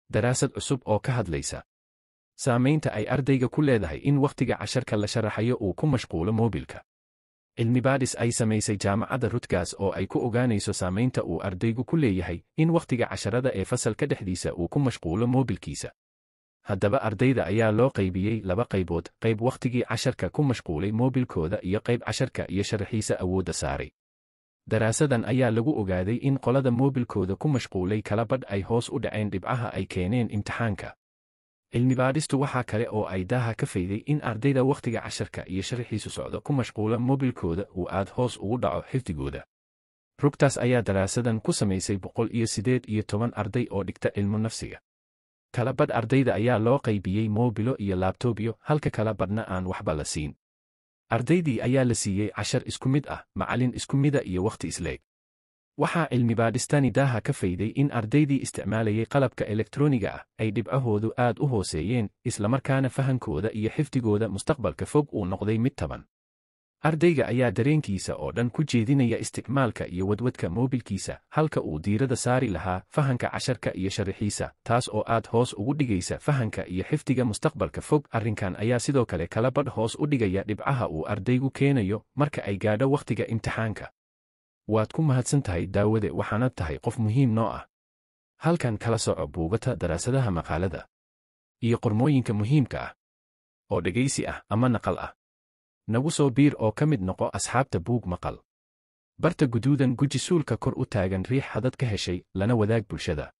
daraasad cusub oo ka hadlaysa saamaynta ay ardayga ku leedahay in wakhtiga casharka la sharaxayo uu ku mashquulo moobilka cilmibaadhis ay samaysay jaamacadda rutgas oo ay ku ogaanayso saamaynta uu ardaygu ku leeyahay in wakhtiga casharada ee fasalka dhexdiisa uu ku mashquulo moobilkiisa haddaba ardayda ayaa loo qaybiyey laba qaybood qayb wakhtigii casharka ku mashquulay moobilkooda iyo qayb casharka iyo sharaxiisa awoodda saaray daraasadan ayaa lagu ogaaday in qolada moobilkooda ku mashquulay kala badh ay hoos u dhaceen dhibcaha ay keeneen imtixaanka cilmibaadhistu waxaa kale oo ay daaha ka fayday in ardayda wakhtiga casharka iyo sharaxiisu socdo ku mashquula moobilkooda uu aad hoos ugu dhaco xifdigooda rugtaas ayaa daraasadan ku samaysay boqol iyo siddeed iyo toban arday oo dhigta cilmu nafsiga kala badh ardayda ayaa loo qaybiyey moobilo iyo laabtobyo halka kala badhna aan waxba la siin ardaydii ayaa la siiyey cashar isku mid ah macallin isku mida iyo wakhti isleeg waxaa cilmibaadhistani daaha ka fayday in ardaydii isticmaalayay qalabka elektroniga ah ay dhibcahoodu aad u hooseeyeen islamarkaana fahankooda iyo xifdigooda mustaqbalka fog uu noqday mid taban ardayga ayaa dareenkiisa oo dhan ku jeedinaya isticmaalka iyo wadwadka moobilkiisa halka uu diirada saari lahaa fahanka casharka iyo sharaxiisa taas oo aad hoos ugu dhigaysa fahanka iyo xifdiga mustaqbalka fog arrinkan ayaa sidoo kale kala badh hoos u dhigaya dhibcaha uu ardaygu keenayo marka ay gaadho wakhtiga imtixaanka waad ku mahadsan tahay daawade waxaanad tahay qof muhiim noo ah halkan kala soco buugata daraasadaha maqaalada iyo qormooyinka muhiimka ah oo dhegaysi ah ama naqal ah nagu soo biir oo ka mid noqo asxaabta buug maqal barta guduudan guji suulka kor u taagan riix hadad ka heshay lana wadaag bulshada